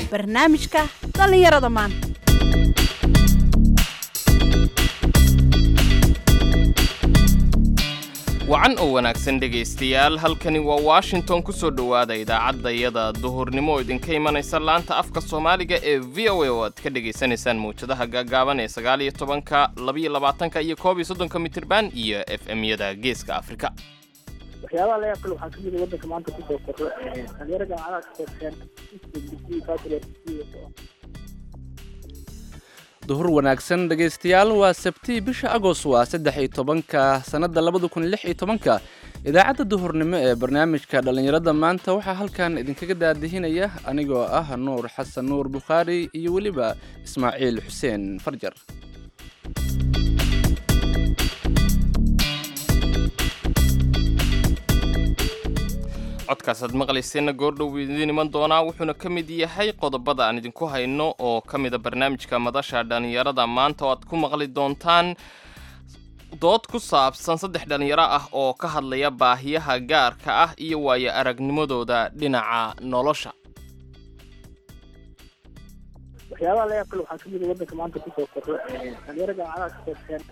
barnaamijka dhallinyarada maanta wacan oo wanaagsan dhegaystayaal halkani waa washington ku soo dhowaada idaacaddayada duhurnimo oo idinka imanaysa laanta afka soomaaliga ee v o a oo aad ka dhegaysanaysaan mawjadaha gaagaaban ee sagaal iyo tobanka labaiyo labaatanka iyo koob iyo soddonka mitirban iyo f m-yada geeska afrika waxyaabaha la yaab kale waxaa kamid a waddanka maanta kusoo korro dhalinyaro jaamacadaha ka soogteen duhur wanaagsan dhegaystayaal waa sabtii bisha agost waa saddex iyo tobanka sannadda labada kun lix iyo tobanka idaacadda duhurnimo ee barnaamijka dhallinyarada maanta waxaa halkan idinkaga daadihinaya anigoo ah nuur xasan nuur bukhaari iyo weliba ismaaciil xuseen farjar codkaasaad maqlayseenna goordhow idiin iman doonaa wuxuuna ka mid yahay qodobada aan idinku hayno oo ka mida barnaamijka madasha dhallinyarada maanta oo aad ku maqli doontaan dood ku saabsan saddex dhallinyaro ah oo ka hadlaya baahiyaha gaarka ah iyo waayo aragnimadooda dhinaca nolosha waxyaabaha la yaab kale waxaa kamid a waddanka maanta kusoo korro dhalinyaro jaamacadaha ka soogteen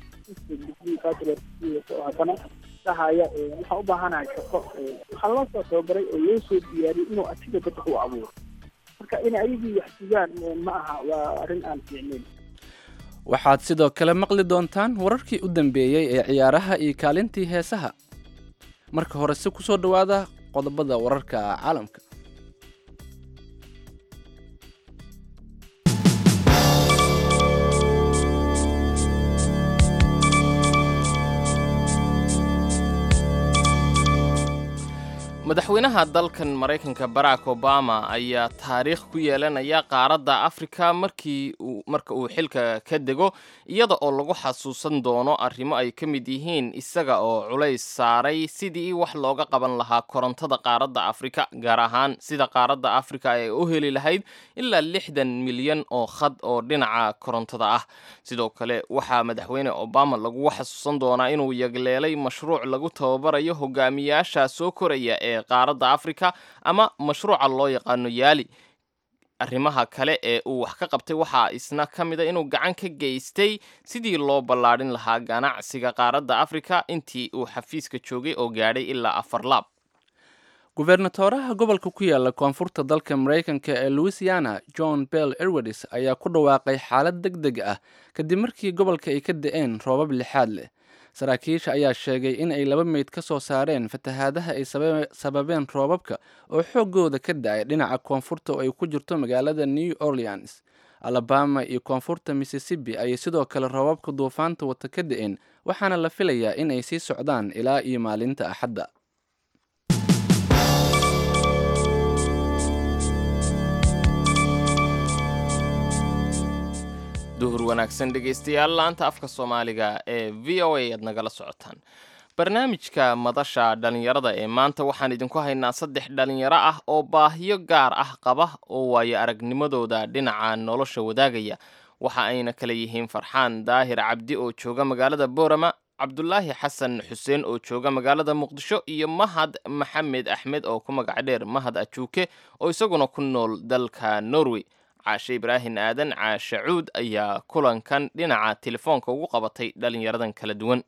haddana dhahaya waxaan u baahanahay shaqo waxaa loo soo tababaray oo loo soo diyaariyey inuu asiga dadka u abuuro marka inay ayagii wax sugaan ma aha waa arrin aan fiicnayn waxaad sidoo kale maqli doontaan wararkii u dambeeyey ee ciyaaraha iyo kaalintii heesaha marka hore si ku soo dhowaada qodobada wararka caalamka madaxweynaha dalkan maraykanka barack obama ayaa taariikh ku yeelanaya qaaradda afrika markii marka uu xilka ka dego iyada oo lagu xasuusan doono arrimo ay ka mid yihiin isaga oo culays saaray sidii wax looga qaban lahaa korontada qaaradda afrika gaar ahaan sida qaaradda afrika ay u heli lahayd ilaa lixdan milyan oo khad oo dhinaca korontada ah sidoo kale waxaa madaxweyne obama lagu xasuusan doonaa inuu yagleelay mashruuc lagu tababarayo hogaamiyaasha soo koraya ee qaaradda afrika ama mashruuca loo yaqaano yaali arrimaha kale ee uu wax ka qabtay waxaa isna ka mida inuu gacan ka geystay sidii loo ballaadhin lahaa ganacsiga qaaradda afrika intii uu xafiiska joogay oo gaadhay ilaa afar laab gubernatoraha gobolka ku yaala koonfurta dalka maraykanka ee louisiana john bell erwades ayaa ku dhawaaqay xaalad deg deg ah kadib markii gobolka ay ka da-een roobab lixaad leh saraakiisha ayaa sheegay in ay laba meyd ka soo saareen fatahaadaha ay sababeen roobabka oo xooggooda ka da-ay dhinaca koonfurta oo ay ku jirto magaalada new orleans alabama iyo koonfurta mississippi ayay sidoo kale roobabka duufaanta wata ka da-een waxaana la filayaa in ay sii socdaan ilaa iyo maalinta axadda duhur wanaagsan dhegaystayaal laanta afka soomaaliga ee v o a aad nagala socotaan barnaamijka madasha dhallinyarada ee maanta waxaan idinku haynaa saddex dhallinyaro ah oo baahiyo gaar ah qaba oo waayo aragnimadooda dhinaca nolosha wadaagaya waxa ayna kala yihiin farxaan daahir cabdi oo jooga magaalada boorama cabdulaahi xasan xuseen oo jooga magaalada muqdisho iyo mahad maxamed axmed oo ku magac dheer mahad ajuuke oo isaguna ku nool dalka norway caashe ibraahin aadan caashe cuud ayaa kulankan dhinaca telefoonka ugu qabatay dhallinyaradan kala duwan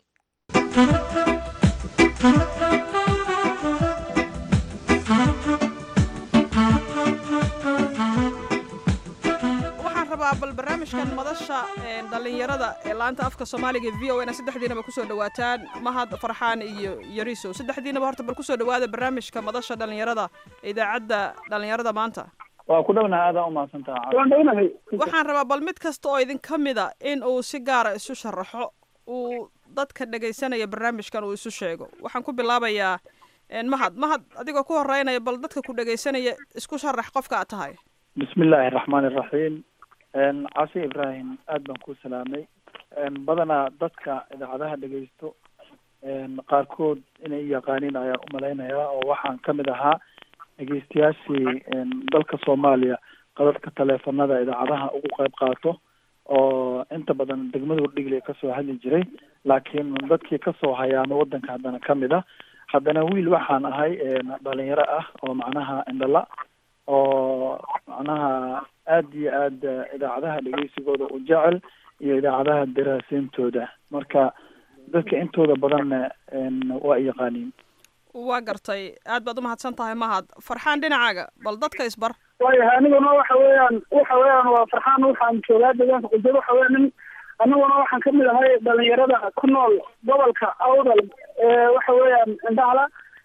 waxaan rabaa bal barnaamijkan madasha dhallinyarada ee laanta afka soomaaliga v o na saddexdiinaba kusoo dhawaataan mahad farxaan iyo yariso saddexdiinaba horta bal kusoo dhawaada barnaamijka madasha dhallinyarada idaacadda dhallinyarada maanta waa ku dhownaha aadaan umahadsantaha waxaan rabaa bal mid kasta oo idin ka mida in uu si gaara isu sharaxo uu dadka dhegaysanaya barnaamijkan uu isu sheego waxaan ku bilaabayaa mahad mahad adigoo ku horeynaya bal dadka ku dhegaysanaya isku sharax qofka aad tahay bismi illaahi araxmaan iraxiim cashe ibraahim aad baan ku salaamay badanaa dadka idaacadaha dhegaysto qaarkood inay yaqaaniin ayaan umalaynayaa oo waxaan kamid ahaa dhegeystayaashii dalka soomaaliya qadadka taleefanada idaacadaha ugu qayb qaato oo inta badan degmadu dhigle kasoo hadli jiray laakiin dadkii kasoo hayaano wadanka haddana kamid a haddana wiil waxaan ahay dhalinyaro ah oo macnaha indhala oo macnaha aada iyo aada idaacadaha dhegeysigooda u jecel iyo idaacadaha daraaseyntooda marka dadka intooda badanna waa i yaqaaniin waa gartay aad baad umahadsan tahay mahad farxaan dhinacaaga bal dadka isbar waayahay aniguna waxa weeyaan waxa weeyaan waa farxaan waxaan joogaa deegaanka qudud waxa weya nin aniguna waxaan kamid ahay dhalinyarada ku nool gobolka awdal waxa weeyaan indhahala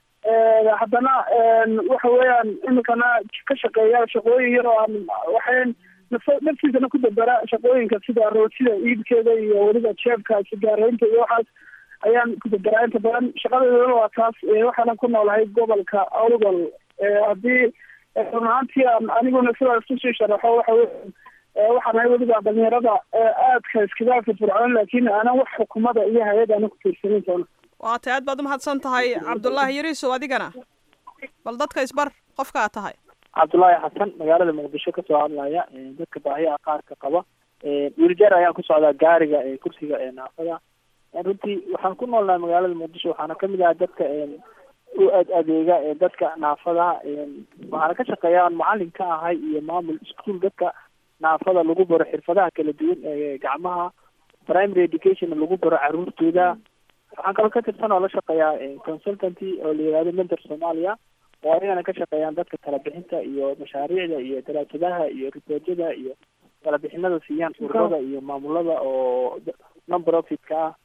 haddana waxa weeyaan iminkana ka shaqeeya shaqooyin yar oo aan waxayn naftiisana ku dabera shaqooyinka sida rootida iibkeeda iyo weliba jeebka sigaaraynta iyo waxaas ayaan ku daberaa inta badan shaqadeedana waa taas waxaana ku noolahay gobolka awdal haddii run ahaantii aan aniguna sidaas kusii sharaxo waxa weya waxaan ahay weliba dhalinyarada aadka iskaga firfircoon laakiin aanan wax xukumada iyo hay-ad aanan ku tiirsanin doona waa tay aad baad umahadsan tahay cabdullaahi yariisow adigana bal dadka isbar qofka aad tahay cabdullaahi xasan magaalada muqdisho kasoo hadlaya dadka baahiyaha qaarka qaba wiiljeer ayaan ku socdaa gaariga kursiga naafada runtii waxaan ku noolnahay magaalada muqdisho waxaana kamid ahay dadka u ad adeega dadka naafadaha waxaana ka shaqeeya aan macalin ka ahay iyo maamul ischool dadka naafada lagu baro xirfadaha kala duwan ee gacmaha primary education lagu baro caruurtooda waxaan kaloo ka tirsan oo la shaqeeyaa consultanty oo la yihahdo mentor somalia oo ayagana ka shaqeeyaan dadka talabixinta iyo mashaariicda iyo daraasadaha iyo riboortyada iyo talabixinada siiyaan ururada iyo maamulada oo non profitka ah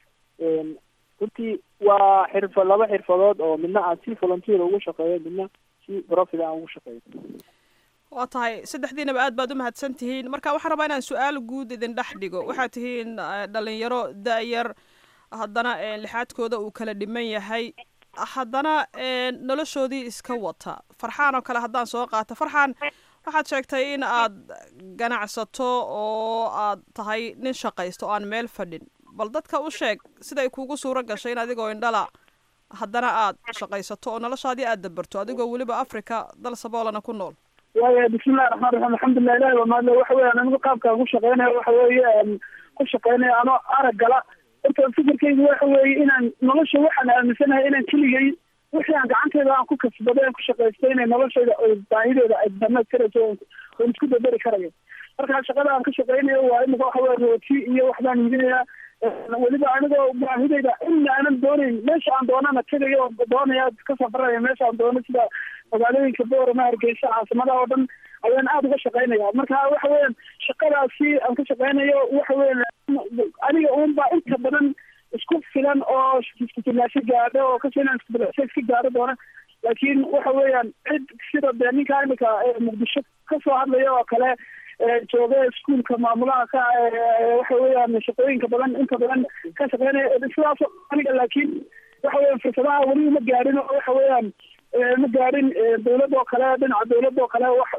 runtii waa xirfa laba xirfadood oo midna aan si volunteer ugu shaqeeyo midna si profit aan ugu shaqeeyo waa tahay saddexdiinaba aad baad umahadsan tihiin marka waxaan rabaa inaan su-aal guud idin dhex dhigo waxaad tihiin dhalinyaro da-yar haddana lixaadkooda uu kala dhiman yahay haddana noloshoodii iska wata farxaan oo kale haddaan soo qaato farxaan waxaad sheegtay in aad ganacsato oo aad tahay nin shaqaysto o aan meel fadhin bal dadka u sheeg siday kuugu suuro gashay in adigoo indhala haddana aad shaqaysato oo noloshaadii aad dabarto adigoo weliba africa dal saboolana ku nool waaya bismillahi raxmaan raxiim alxamdulilah ilahi waa mahadle waxa weeyaan anigu qaabkaan ku shaqeynayo waxa weeye ku shaqeynayo anoo arag gala horta fikirkaygu waxa weeye inaan nolosha waxaan aaminsanahay inaan keligay wixii aan gacanteyda aan ku kasbado aan ku shaqaysto inay noloshayda baahideeda ay dhamaystirayso oon isku daberi karayo marka shaqada aan ka shaqeynayo waa imika waxa weye rooti iyo waxbaan iibinayaa weliba anigoo baahidayda ina aanan doonayn meesha aan doonana tegayo oo doonaya ka safaraya meesha aan doono sida magaalooyinka boorama hargeysa caasimadaha oo dhan ayaan aada uga shaqeynaya marka waxa weeyaan shaqadaasi aan ka shaqeynayo waxa weyan aniga uunbaa inta badan isku filan oo iskufilaasho gaadho oo kasi inaan iskufilaasho iska gaadho doona laakiin waxa weeyaan cid sida dee ninka imika muqdisho kasoo hadlaya oo kale jooga iskuolka maamulaha ka waxa weeyaan shaqooyinka badan inta badan ka shaqeynaya sidaas aniga laakiin waxa weyan fursadaha weli ma gaadhin oo waxa weeyaan ma gaadhin dawladda oo kale dhinaca dawladda oo kale wax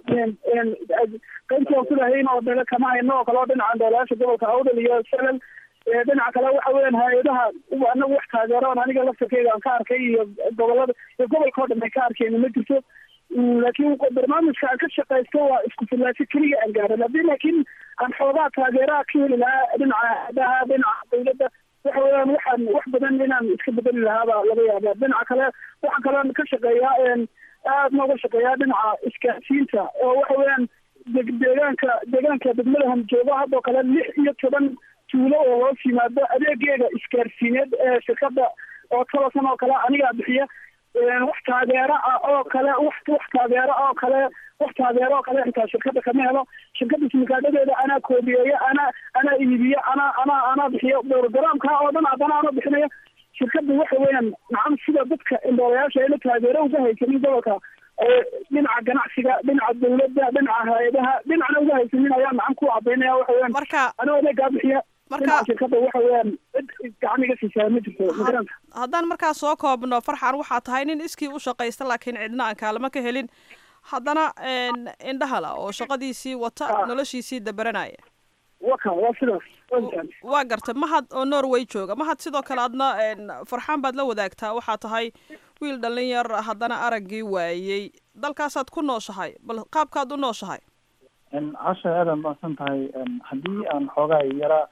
qaybtii aan kulahayn oo dale kama hayno oo kale oo dhinaca doolayaasha gobolka awdal iyo salal dhinaca kale waxa weeyaan hay-adaha anagu wax taageero on aniga laftarkeyga aan ka arkay iyo gobolada iyo gobolka oo dhan ay ka arkeen ma jirto laakiin barnaamijka aan ka shaqaysto waa isku filaasho keliya aan gaadhan haddii laakiin aan xoogaa taageeraha ka heli lahaa dhinaca hay-adaha dhinaca dawladda waxa weeyaan waxaan wax badan inaan iska bedeli lahaaba laga yaaba dhinaca kale waxaan kalean ka shaqeeyaa aad nooga shaqeeyaa dhinaca isgaarsiinta oo waxa weeyaan deegaanka deegaanka degmadahan joogo haddoo kale lix iyo toban tuulo oo hoos yimaado adeegeega isgaarsiineed ee shirkada oo tolosan oo kale anigaa bixiya wax taageero ah oo kale wax wax taageero oo kale wax taageero oo kale xitaa shirkada kama helo shirkada simikaadhadeeda anaa koobiyeeya anaa anaa iibiya anaa anaa anaa bixiyo programka oo dhan haddana anaa bixinaya shirkada waxa weeyaan nacam sida dadka indhoolayaasha ayna taageero uga haysanin gobolka dhinaca ganacsiga dhinaca dawladda dhinaca hay-adaha dhinacna uga haysanin ayaa nacan ku cadaynaya waxa weeyaan marka anoo adeegaa bixiya marka shirkada waxa weeyaan cid gacan iga siisaa ma jirto magaranta haddaan markaa soo koobno farxan waxaa tahay nin iskii u shaqaysta laakiin cidna aan kaalamo ka helin haddana indhahala oo shaqadiisii wata noloshiisii dabaranaya waka waa sidaas waa gartay mahad oo norway jooga mahad sidoo kale adna farxaan baad la wadaagtaa waxaa tahay wiil dhallin yar haddana araggii waayey dalkaasaad ku nooshahay bal qaabkaad u nooshahay casha aada maadsan tahay haddii aan xoogaa yara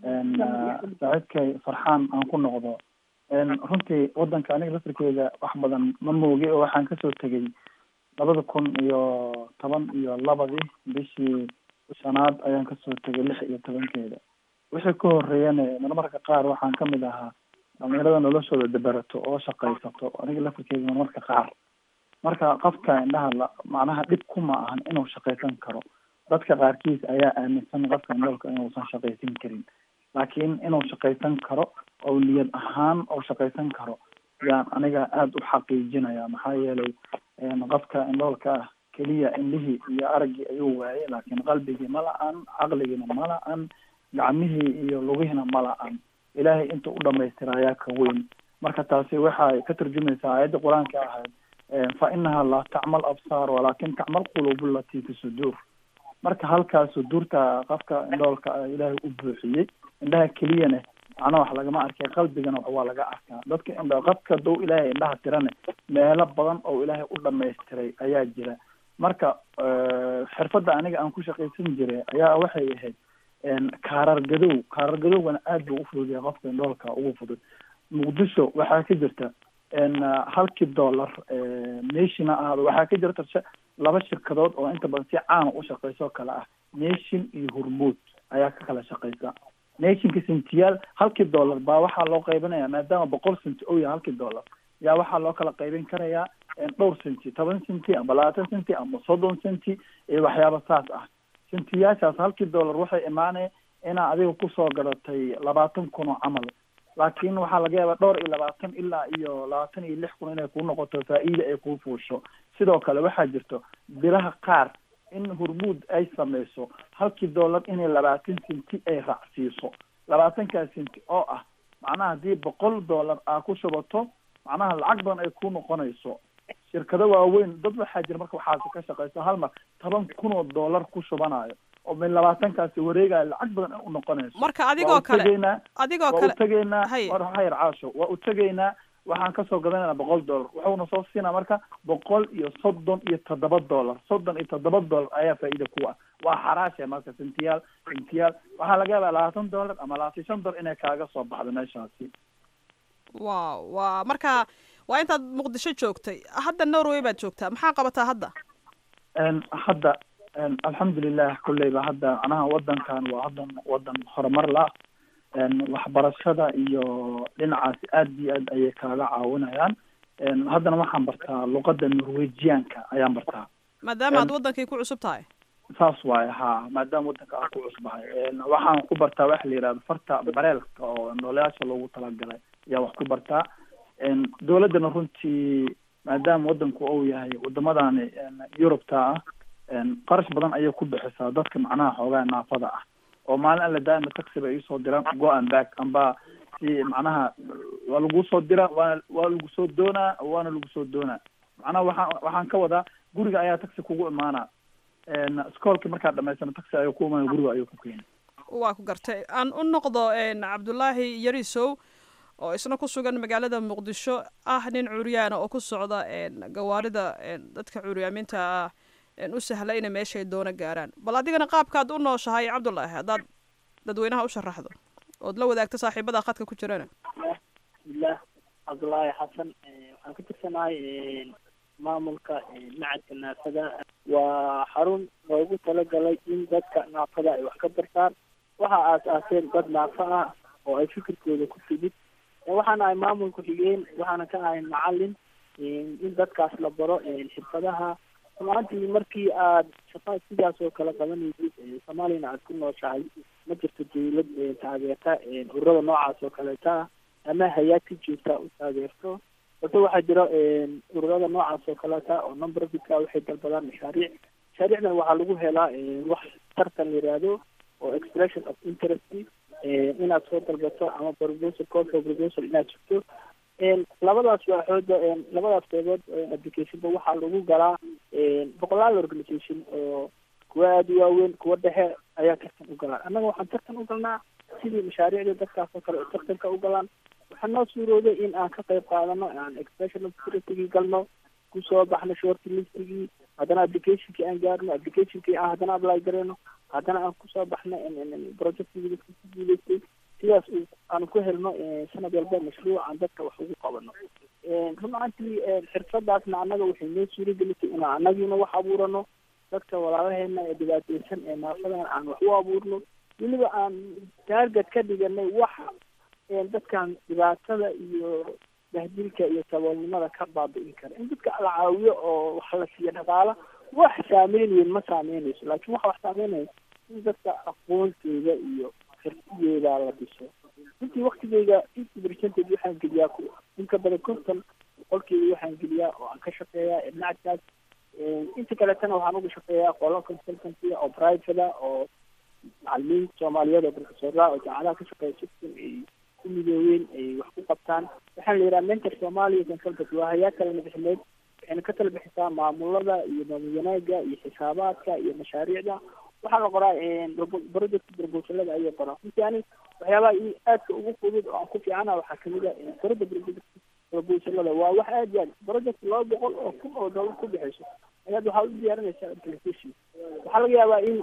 saaxiibkay farxaan aan ku noqdo runtii wadanka aniga laftirkeeda wax badan ma moogi oo waxaan kasoo tegay labada kun iyo toban iyo labadii bishii shanaad ayaan kasoo tegay lix iyo tobankeeda wixii ka horeeyana marmarka qaar waxaan kamid ahaa dhalinyarada noloshooda daberato oo shaqaysato aniga lafirkeeda marmarka qaar marka qofka indhaha la macnaha dhib kuma ahan inuu shaqaysan karo dadka qaarkiis ayaa aaminsan qofka indhoolka inuusan shaqaysan karin laakiin inuu shaqaysan karo oo niyad ahaan oo shaqaysan karo yaan aniga aada u xaqiijinaya maxaa yeelay qofka indhoolka ah keliya indhihii iyo araggii ayuu waayay laakiin qalbigii ma la-an caqligiina ma la-an gacmihii iyo lugihiina ma la-an ilaahay inta u dhamaystira ayaa ka weyn marka taasi waxay ka turjumaysaa aayadda qur-aanka ahayd fa inaha laa tacmal absaar walaakin tacmal quluub lati fi suduur marka halkaas suduurta qofka indhoolka ah ilaahay u buuxiyey indhaha keliyana macnaha wax lagama arkay qalbigana waa laga arkaa dadka indha qofka dow ilaahay indhaha tirane meelo badan oo ilaahay u dhamaystiray ayaa jira marka xirfadda aniga aan ku shaqaysan jiray ayaa waxay ahayd kaarar gadow kaarar gadowgana aad buu ufudud yahay qofka indhoolka ugu fudud muqdisho waxaa ka jirta halkii dollar nationa ahaado waxaa ka jirta laba shirkadood oo inta badan si caana u shaqeyso oo kale ah nation iyo hormuud ayaa ka kala shaqeysa nationka sentiyaal halkii dollar baa waxaa loo qaybinaya maadaama boqol centi ou yahay halkii dollar yaa waxaa loo kala qaybin karayaa dhowr centi toban centi amba labaatan centi amba soddon centi iyo waxyaaba saas ah sentiyaashaas halkii dollar waxay imaanaya inaa adiga kusoo gadatay labaatan kun oo camal laakiin waxaa laga yaabaa dhowr iyo labaatan ilaa iyo labaatan iyo lix kun inay kuu noqoto faa-iida ay kuu fuusho sidoo kale waxaa jirto bilaha qaar in hormuud ay sameyso halkii dollar inay labaatan centi ay raacsiiso labaatankaa centi oo ah macnaha haddii boqol dollar aa ku shubato macnaha lacag badan ay ku noqonayso shirkado waaweyn dad waxaa jira marka waxaasi ka shaqeyso hal mar toban kun oo dollar ku shubanayo oo min labaatankaasi wareegayo lacag badan ay u noqonayso marka adigoo kale tegaynaa adigoo waa kale u tegaynaa Hay. war hayr caasho waa u tegaynaa waxaan kasoo gadanayna boqol dollar wuxuuna soo siinaa marka boqol iyo soddon iyo toddoba dollar soddon iyo toddoba dollar ayaa faa'iida ku ah waa xaraashe marka sentiyaal sentiyaal waxaa laga yaabaa labaatan dollar ama labaatan shan dollar inay kaaga soo baxdo meeshaasi wow waa marka waa intaad muqdisho joogtay hadda norway baad joogtaa maxaa qabataa hadda n hadda n alxamdulilah kulleyba hadda macnaha wadankan waa hadan wadan horumar la n waxbarashada iyo dhinacaasi aad iyo aad ayay kaaga caawinayaan n haddana waxaan bartaa luqada norwejianka ayaan bartaa maadaama aad Em, wadankii ku cusub tahay saas waaye ha maadaama wadanka aan ku cusbahay n waxaan ku bartaa waxa la yihahdo farta bareelka oo nooleyaasha loogu talagalay ayaa wax ku bartaa n dowladdana runtii maadaama wadanku uu yahay wadamadani n yurubta ah n qarash badan ayay ku bixisaa dadka macnaha xoogaa naafada ah oo maalin alla daa'ima taxi bay iisoo diraan go and back amba si macnaha waa lagu soo diraa waana waa lagu soo doonaa waana lagu soo doonaa macnaha waxaan waxaan ka wadaa guriga ayaa taxi kugu imaanaa n iskoolki markaad dhamaysano taxi ayuu ku imaana guriga ayuu ku keena waa ku gartay aan u noqdo n cabdulaahi yarisow oo isna ku sugan magaalada muqdisho ah nin curyaana oo ku socda n gawaarida n dadka curyaamiinta ah n u sahla inay meeshay doono gaaraan bal adigana qaabkaad u nooshahay cabdulaahi haddaad dadweynaha u sharaxdo ood la wadaagto saaxiibada khadka ku jirana bismillaah cabdullaahi xasan eh, waxaan ka tirsanahay eh, maamulka eh, macadka naafada waa xarun loogu talagalay in dadka naafada ay wax ka bartaan waxa aas-aaseen dad naafo ah oo ay fikirkooda ku timid Eh, waxaan ahay maamulka xigeen waxaana ka ahay macalin eh, in dadkaas la baro eh, xirfadaha rumaantii markii aad shaqaa sidaas oo kale qabanaysid eh, soomaaliyana aad ku nooshahay ma jirto dawlad eh, taageerta eh, ururada noocaas oo kaleeta ah ama hay-ad ka joogta u taageerto balse waxaa jira ururada noocaas oo kaleeta oo non-profitka waxay dalbadaan mashaariic mashaariicdan waxaa lagu helaa eh, wax tartan la yihahdo oo expression of interest eh, inaad soo dalbato ama proposal call for proposal inaad sugto En, labadaas waaxooda en, labadaas qeybood oo applicationba waxaa lagu galaa en, boqolaal organisation oo kuwa aada u waaweyn kuwa dhexe ayaa tartan u galaa annaga waxaan tartan u galnaa sidii mashaariicda dadkaas oo kale oo tartanka u galaan waxaa noo suurooday in aan ka qayb qaadano aan expression of security galno kusoo baxno short listigii haddana applicationkii aan gaarno applicationkii aan haddana apply garayno haddana aan kusoo baxno projectigii dadka ku guuleystay sidaas uu aan ku helno eh, sanad walba mashruuc aan dadka wax ugu qabano run ahaantii xirfadaasna annaga waxay noo suuragelisay inaan annagiina wax abuurano dadka walaalaheena ee dhibaateysan ee naafadan aan wax u abuurno weliba aan taarget ka dhiganay wax dadkan dhibaatada iyo dahdilka iyo saboolnimada ka baabi'in kara in dadka la caawiyo oo wax la siiyo dhaqaala wax saameyn weyn ma saameynayso laakiin waxa wax saameynaya in dadka aqoontooda iyo xirfadooda la dhiso intii waktigeyga fifty percentage waxaan geliyaa ku in ka badan konton boqolkeeda waxaan geliyaa oo aan ka shaqeeyaa nacadkaas inta kaletana waxaan uga shaqeeyaa qolo consultancy oo private oo macalimiin soomaaliyeed oo profesora oo jaamacadaha ka shaqeeya system ay ku midoobeen ay wax ku qabtaan waxaan la yidhaha mentor somalia consultancy waa hayaa kala nabixineed waxayna ka tala bixisaa maamulada iyo maamul wanaaga iyo xisaabaadka iyo mashaariicda waxaa la qoraa project proposalada ayay qoraa runtii ani waxyaabaha i aadka ugu fudud oo aan ku fiicana waxaa kamid a qorada project proposalada waa wax aad iyo aad project laba boqol oo kun oo dollar ku bixayso ayaad waxaa u diyaarinaysaa application waxaa laga yaabaa in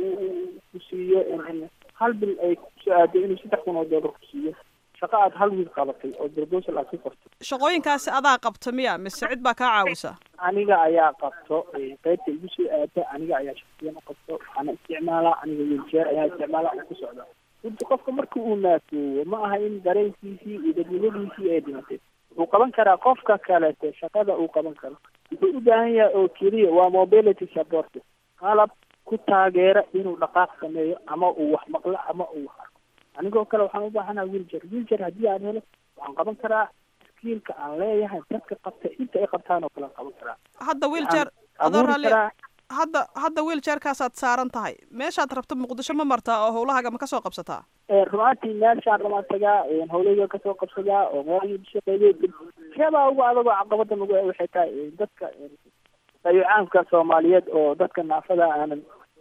uu ku siiyo hal bil ay kusoo aado inuu saddex kun oo dollar ku siiyo shaqo aad hal wiil qabatay oo proposal aad ku qorto shaqooyinkaasi adaa qabta miya mise cid baa kaa caawisa aniga ayaa qabto qaybta igu soo aada aniga ayaa shaqsiyan u qabto waxaana isticmaalaa aniga wiiljeer ayaa isticmaala oo ku socda runti qofka marka uu naafoowo ma aha in dareenkiisii iyo dadnimadiisii ay dhimatay wuxuu qaban karaa qofka kalete shaqada uu qaban karo wuxuu u baahan yahay oo keliya waa mobility support qalab ku taageera inuu dhaqaaq sameeyo ama uu wax maqlo ama uu wax arko anigoo kale waxaan u baahanaha wiiljer wiiljer haddii aan helo waxaan qaban karaa skiilka aan leeyahay dadka qabta inta ay qabtaan oo kale aan qaban karaa hadda wiiljeer adoo abuuri raalli karaa hadda hadda wiiljeerkaasaad saaran tahay meeshaad rabto muqdisho ma martaa oo howlahaaga ma kasoo qabsataa rumaantii meeshaan ramaan tagaa hawleyga kasoo qabsadaa oo meel shaqeeyo waxyaabaha ugu adagoo caqabada nagu ah waxay tahay dadka dayacaanka soomaaliyeed oo dadka naafada aanan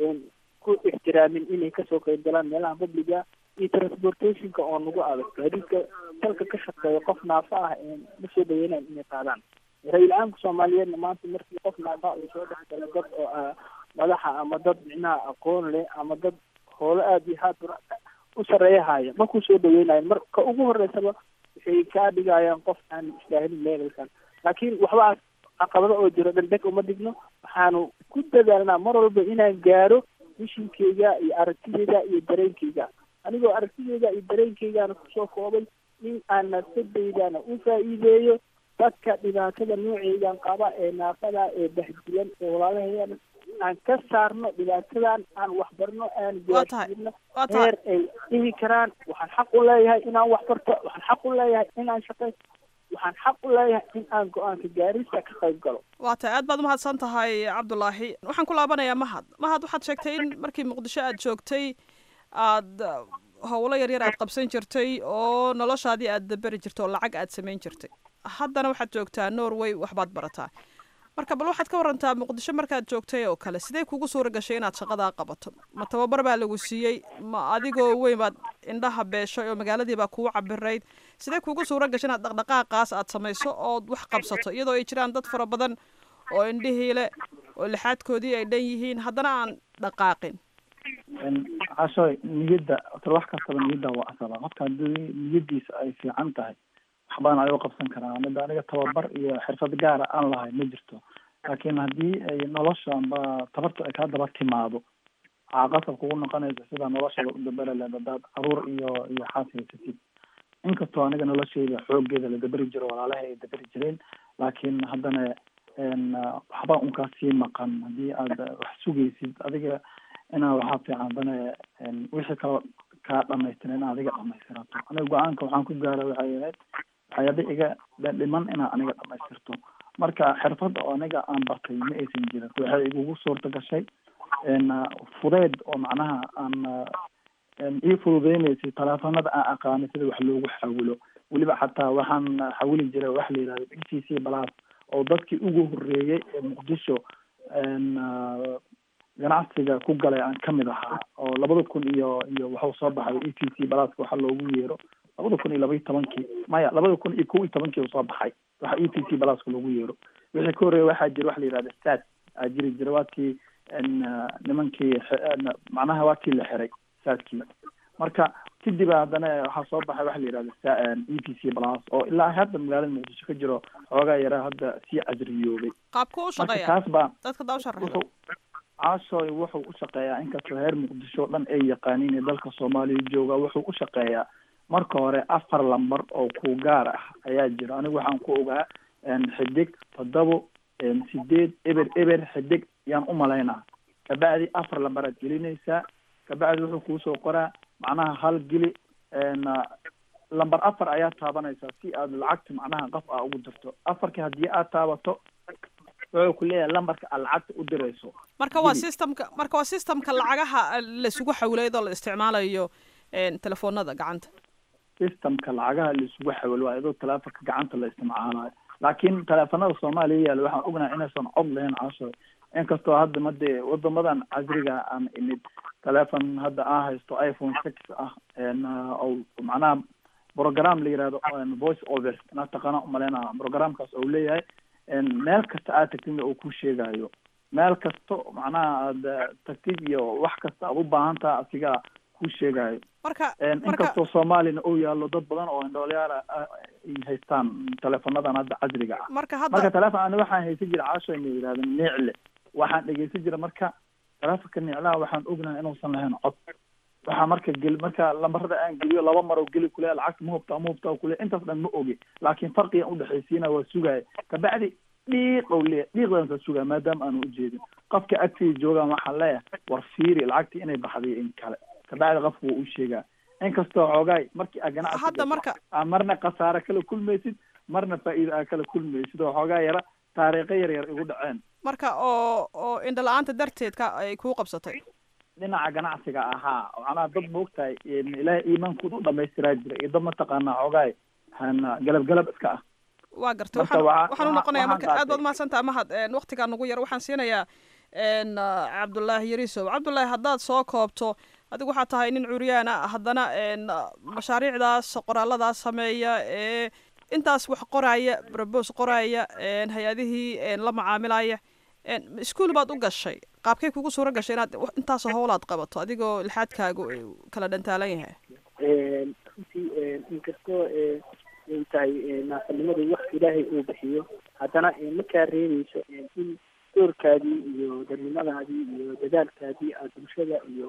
ku ixtiraamin inay kasoo qeyb galaan meelaha publiga iyo transportationka oo nagu adag gaadiidka dalka ka shaqeeya qof naafa ah ma soo dhaweynayan inay qaadaan ra-isul caamka soomaaliyeedna maanta markii qof naafa uu soo dhex galo dad oo ah madaxa ama dad micnaha aqoon leh ama dad hoolo aada iyo haad u sareeya haya markuu soo dhaweynayo marka ugu horeysaba waxay kaa dhigayaan qof aan istaahilin levelkan laakiin waxbaa caqabado oo jiro dhandeg uma dhigno waxaanu ku dadaalnaa mar walba inaan gaaro mishinkeyga iyo aragtideyda iyo dareenkeyga anigoo aragtideyda iyo dareenkeygaana kusoo koobay in aan nafsadeydana u faa'iideeyo dadka dhibaatada nooceygan qaba ee naafada ee bahdilan ee walaalaheena aan ka saarno dhibaatadan aan waxbarno aan Waa tahay. gaarsiino waa tahay heer ay dhihi karaan waxaan xaq u leeyahay inaan wax barto waxaan xaq u leeyahay inaan shaqaysto waxaan xaq u leeyahay in aan go-aanka gaarista ka qayb galo waa tahay aad baad umahadsan tahay cabdulaahi waxaan ku laabanayaa mahad mahad waxaad sheegtay in markii muqdisho aad joogtay aad uh, howlo yaryar aad qabsan jirtay oo noloshaadii aad daberi jirtay oo lacag aad samayn jirtay haddana waxaad joogtaa norway waxbaad barataa marka bal waxaad ka warantaa muqdisho markaad joogtay oo kale sidee kugu suura gashay inaad shaqadaa qabato ma tababar baa lagu siiyey ma adigoo weyn baad indhaha beeshay oo magaaladii baa kugu cabirayd sidee kugu suura gashay inaad dhaqdhaqaaqaas aad samayso ood wax qabsato iyadoo ay jiraan dad fara badan oo indhihii leh oo lixaadkoodii ay dhan yihiin haddana aan dhaqaaqin cashoy niyadda tar wax kastaba niyadda waa asaba qofka haddii niyadiisa ay fiican tahay waxbaan ayuu qabsan karaa mida aniga tababar iyo xirfad gaara aan lahay ma jirto laakiin haddii ay nolosha ba tabarta ay kaa daba timaado waxaa qasab kugu noqonaysa sida noloshada u daberi leed hadaad caruur iyo iyo xaas haysatid inkastoo aniga nolosheyda xoogeeda la daberi jiro walaalahay ay daberi jireen laakiin haddana n waxba unkaa sii maqan haddii aad wax sugaysid adiga inaa waxaa fiican haddana n wixii kale kaa dhamaystiran in adiga dhamaystirato aniga go-aanka waxaan ku gaara waxay ahayd waxyaaba iga dhiman inaa aniga dhamaystirto marka xirfadda oo aniga aan bartay ma aysan jirin waxay igugu suurta gashay n fudeed oo macnaha aan n ii fududeynaysay taleefanada aan aqaanay sida wax loogu xawilo weliba xataa waxaan xawili jiray wax la yihahdo e t c plus oo dadkii ugu horeeyey ee muqdisho n ganacsiga ku galay aan kamid ahaa oo labada kun iyo iyo waxuu soo baxay e t c pluska waxa loogu yeero labada kun iyo laba iyo tobankii maya labada kun iyo kow iyo tobankii uu soo baxay waxa e t c pluska loogu yeero wixii ka horreeya waxaa jira waxa la yihahda sad aa jiri jira waakii n nimankii x- n macnaha waa kii la xiray saadkii marka kadib haddana waxaa soo baxay waxa la yidhahda sa- e t c plus oo ilaa hadda magaalada muqdisho ka jiro xoogaa yaraa hadda sii casriyoobay qaabku u marka shaqeeya kaas baa dadka daa u sharaxda wuxuu caashooy wuxuu u shaqeeyaa inkastoo heer muqdisho o dhan ay yaqaaniin ee dalka soomaaliya jooga wuxuu u shaqeeyaa marka hore afar lambar oo ku gaar ah ayaa jira anigu waxaan ku ogaa xidig toddobo sideed eber eber xidig yaan u malaynaa kabacdi afar lambar aad gelinaysaa kabacdi wuxuu kuusoo qoraa macnaha hal geli lambar afar ayaa taabanaysaa si aad lacagta macnaha qof aa ugu dirto afarkii haddii aad taabato wuxuu ku leeyahay lambarka aad lacagta u dirayso marka waa geli. systemka marka waa systemka lacagaha laisugu xawleedo la isticmaalayo een, telefoonada gacanta systemka lacagaha laisugu xawilo waa iyadoo teleefonka gacanta la isticmaalayo laakiin teleefanada soomaaliya yaalla waxaan ognahay inaysan cod lahayn caasho inkastoo hadda madee wadamadan casriga aan imid teleefon hadda aan haysto iphone six ah n oo macnaha program la yihahdo n voice over inaa taqaana umaleyna programkaas oo leeyahay n meel kasta aad tagtid uu ku sheegayo meel kasto macnaha aad eh, tagtid iyo wax kasta aad u baahan taha asigaa ku sheegayo marka En marka inkastoo soomaalina uu yaallo dad badan oo indhoolyaal ah ay haystaan teleefonadan hadda casriga ah marka marka hadda teleefon ani waxaan haysan jira caasho ina yidhahda niicle waxaan dhegeysan jira marka teleefonka niiclaha waxaan ognahay inuusan lahayn cod waxaa marka gel marka lambarada aan geliyo laba maroo geli kule lacagta ma hubtaa ma hubtaa kule intaas dhan ma ogi laakiin farqigan udhexaysiina waa sugaya kabacdi dhiiq ou leeyahay dhiiqdan ka sugaya maadaama aanu ujeedin qofka agtiisa joogaan waxaan leeyahay war fiiri lacagtii inay baxday in kale kabacdi qofku wuu u sheegaa inkastoo xoogaay markii aa ganacsi hadda marka aa marna khasaare kala kulmaysid marna faa'iido aa kala kulmaysid oo xoogaa yara taariikho yar yar igu dhaceen marka oo oo indhala-aanta darteed ka ay kuu qabsatay dhinaca ganacsiga ahaa macnaha dad maogtahay ilaahay iimaankooda u dhamaystiraa jira iyo dad mataqaanaa xoogaay hana galab galab iska ah waa gartay Marka waxaan waxaa- waxaan u waxaa- noqonayaa waxaan marka aad baad qaatay. mahadsantaha mahad een, waqtigaa nagu yar waxaan siinayaa een, ah, cabdullaahi yarisow cabdullaahi haddaad soo koobto adigu waxaa tahay nin curyaan ah haddana een, ah, mashaariicdaas qoraalladaas sameeya ee intaas wax qoraya brobos qoraya een, hay-adihii een, la macaamilaya een, iskuul baad u gashay qaabkay kugu suura gashay inaad wax- intaasoo howlaad qabato adigoo lixaadkaagu uu kala dhantaalan yahay runtii inkastoo ay tahay naasanimadu wax ilaahay uu bixiyo haddana markaa reebayso in doorkaadii iyo dadnimadaadii iyo dadaalkaadii aad bulshada iyo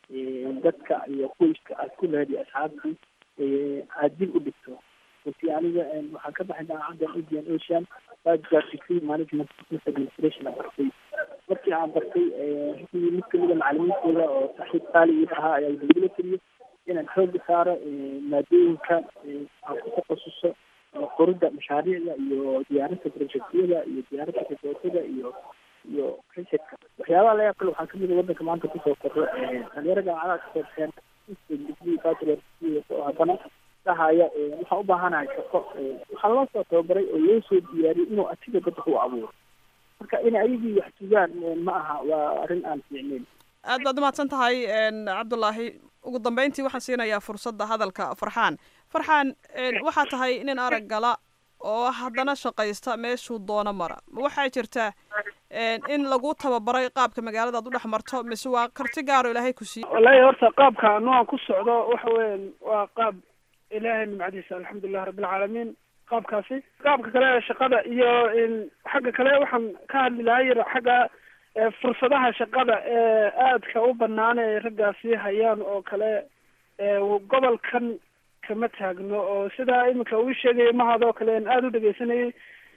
dadka iyo qoyska aad ku lehed iyo asxaabtii aad dib u dhigto runtii aniga waxaan ka baxay daacadda indian ocean bachelor degree management business administration aan bartay markii aan bartay runtii mid kamida macalimiintooda oo saaxiib qaali ii ahaa ayaa igula tiriyo inaan xooga saaro maadooyinka aan ku takhasuso qoridda mashaariicda iyo diyaarinta projectyada iyo diyaarinta ribootada iyo iyo researchka waxyaabaha laga kale waxaa kamid a wadanka maanta kusoo korro dhalinyaro jaamacadaha ka soorteen degree bachelor degree oo haddana dhahaya waxaan u baahanahay shaqo waxaa loo soo tababaray oo loo soo diyaariyay inuu asiga dad wax u abuuro marka in ayagii wax sugaan ma aha waa arrin aan fiicnayn aad baad umahadsan tahay een, cabdullaahi ugu dambeyntii waxaan siinayaa fursadda hadalka farxaan farxaan een, waxaa tahay nin arag gala oo haddana shaqaysta meeshuu doono mara ma waxaa jirta een, in lagu tababaray qaabka magaalada aad u dhex marto mise waa karti gaaro ilaahay ku siiye wallaahi horta qaabka noocan ku socdo waxa weyan waa qaab ilaahay nimcadiisa alxamdulilah rabbilcaalamiin qaabkaasi qaabka kale ee shaqada iyo in xagga kale waxaan ka hadli lahaa yar xagga ee fursadaha shaqada ee aadka u banaan ee raggaasi hayaan oo kale ee gobolkan kama taagno oo sidaa iminka uu sheegayay mahadoo kale aan aada u dhegeysanayay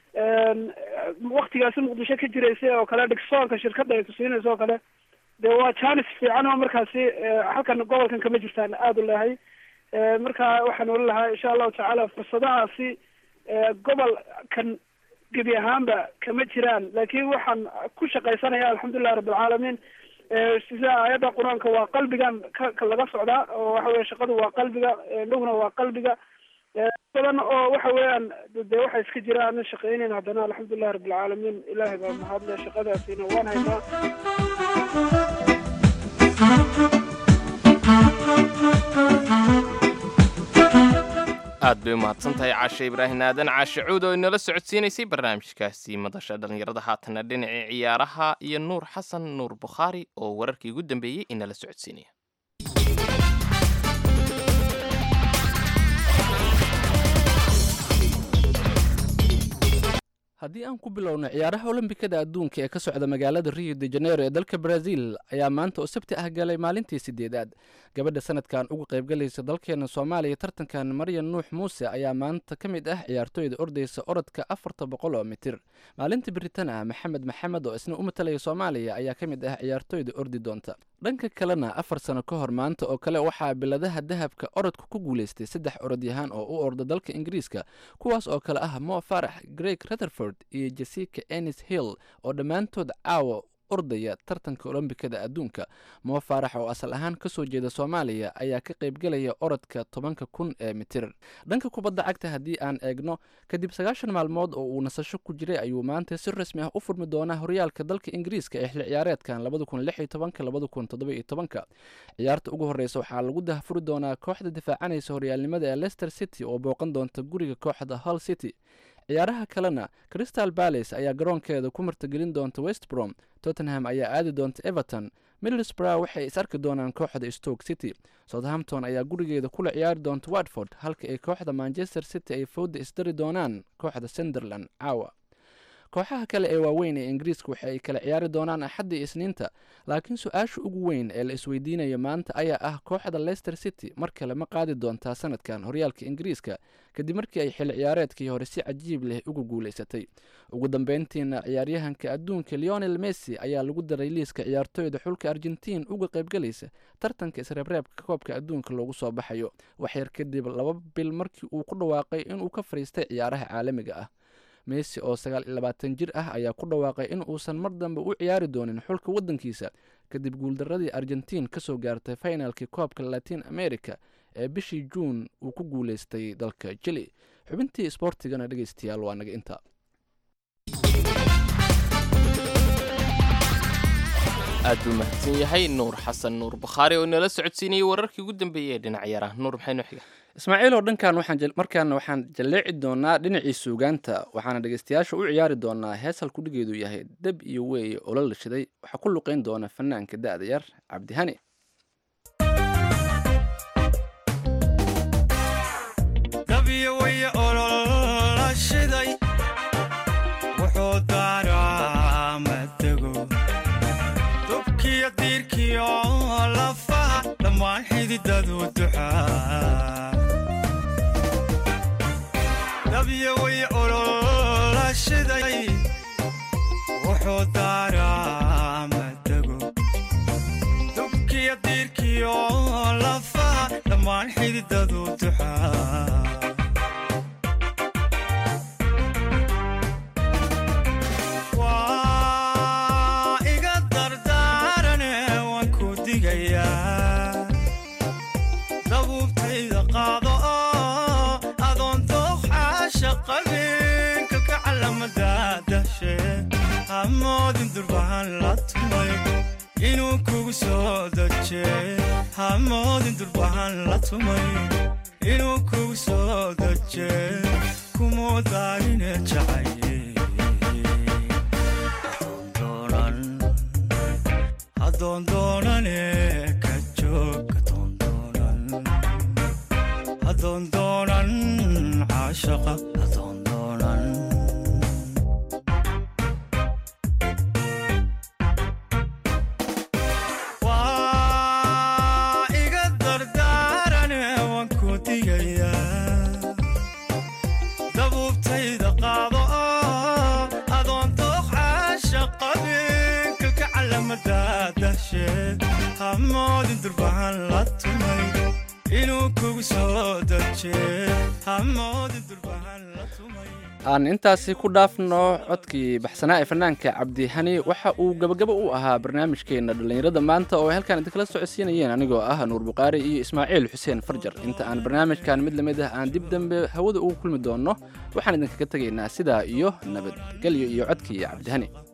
waktigaasi muqdisho ka jiraysay oo kale dhigsoonka shirkadda ay kusiinayso oo kale dee waa janis fiican oo markaasi halkan gobolkan kama jirtaan aada u leehay marka waxaan oran lahaa insha allahu tacaala fursadahaasi gobolkan gebi ahaanba kama jiraan laakiin waxaan ku shaqaysanaya alxamdulilah rabbilcaalamiin sida aayadda qur-aanka waa qalbigan ka ka laga socdaa oo waxa weye shaqadu waa qalbiga dhowna waa qalbiga badan oo waxa weeyaan dee waxa iska jira aanan shaqaynayn haddana alxamdulilah rabbilcaalamiin ilaahay baa mahadle shaqadaasina waan haynaa aad bay u mahadsan tahay caashe ibraahim aadan caashe cuud oo inala socodsiinaysay barnaamijkaasi madasha dhallinyarada haatana dhinacii ciyaaraha iyo nuur xasan nuur bukhaari oo wararkii ugu dambeeyey inala socodsiinaya haddii aan ku bilowno ciyaaraha olombikada adduunka ee ka socda magaalada rio de janeiro ee dalka brazil ayaa maanta oo sabti ah galay maalintii sideedaad gabadha sanadkan uga qaybgalaysa dalkeena soomaaliya tartankan maryan nuux muuse ayaa maanta ka mid ah ciyaartooyda ordaysa orodka afarta boqol oo mitir maalinta biritan ah maxamed maxamed oo isna u matalaya soomaaliya ayaa ka mid ah ciyaartooyda ordi doonta dhanka kalena afar sano ka hor maanta oo kale waxaa biladaha dahabka orodka ku guulaystay saddex orodyahaan oo u orda dalka ingiriiska kuwaas oo kale ah mo farax greg rutherford iyo jessica ennis hill oo dhammaantood caawa ordaya tartanka olombikada adduunka moo faarax oo asal ahaan ka soo jeeda soomaaliya ayaa ka qaybgelaya orodka tobanka kun ee mitir dhanka kubadda cagta haddii aan eegno kadib sagaashan maalmood oo uu nasasho ku jiray ayuu maanta si rasmi ah u furmi doonaa horyaalka dalka ingiriiska ee xilli ciyaareedkan labada kun lix iyo tobanka labada kun toddoba iyo tobanka ciyaarta ugu horreysa waxaa lagu dahfuri doonaa kooxda difaacanaysa horyaalnimada ee leicester city oo booqan doonta guriga kooxda hull city ciyaaraha kalena crystal balace ayaa garoonkeeda ku martagelin doonta westbrom tottenham ayaa aadi doonta everton middlesbrough waxay is arki doonaan kooxda stoke city southampton ayaa gurigeeda kula ciyaari doonta watford halka ay kooxda manchester city ay fowda isdari doonaan kooxda sunderland caawa kooxaha kale ee waaweyn ee ingiriiska waxa ay kala ciyaari doonaan axadda iyo isniinta laakiin su-aasha ugu weyn ee la isweydiinayo maanta ayaa ah kooxda leicester city mar kale ma qaadi doontaa sanadkan horyaalka ingiriiska kadib markii ay xilli ciyaareedkii hore si cajiib leh uga guulaysatay ugu dambeyntiina ciyaaryahanka adduunka leonel messi ayaa lagu daray liiska ciyaartooyda xulka argentiin uga qaybgalaysa tartanka isreebreebka koobka adduunka loogu soo baxayo waxyar kadib laba bil markii uu ku dhawaaqay inuu ka fadhiistay ciyaaraha caalamiga ah messi oo sagaal iyo labaatan jir ah ayaa ku dhawaaqay in uusan mar dambe u ciyaari doonin xulka waddankiisa kadib guuldaradii argentiin ka soo gaartay finalkii koobka latin america ee bishii juun uu ku guulaystay dalka jili xubintii isboortigana dhegeystayaal waa naga intaa aad buu mahadsan yahay nuur xasan nuur bakhaari oo inala socodsiinayay wararkii ugu dambeeyey ee dhinac yara nuur maxay noo xiga ismaaciil oo dhankan waxaan markaana waxaan jalleeci doonaa dhinacii suugaanta waxaana dhegeystayaasha u ciyaari doonaa hees halkudhigeedu yahay deb iyo weeye oo la lashaday waxaa ku luqeyn doona fanaanka da'da yar cabdihani dabyaway ololashiday wuxuu daaraa madago dubkiya diirkiyo lafaha dhammaan xididadu duxaa waa iga dardaarane waan ku digayaa dabuubtayda qaado oo adoon dooqxaasha qabinka ka calamadadashe hamoodin durbahan la tumay inuu kugu soo daje hamoodin durbahan la tumay inuu kugu soo daje kumuu daarine jacaye adoondoonane ka joog adoondoonan caashaqa adoondoonan waa iga dardaarane waan ku digayaa dabuubtayda qaado oo adoon dooq caasha qabinka ka calamadadashe hamoodin durbahan la tumay inuu kugu soo daje hamoodin durbahan la tumay aan intaasi ku dhaafno codkii baxsanaa ee fanaanka cabdihani waxa uu gabagabo u ahaa barnaamijkeena dhallinyarada maanta oo ay halkaan idinkala socodsiinayeen anigoo ah nuur buqaari iyo ismaaciil xuseen farjar inta aan barnaamijkan mid lamid ah aan dib dambe hawada ugu kulmi doonno waxaan idinkaga tegaynaa sidaa iyo nabadgelyo iyo codkii cabdihani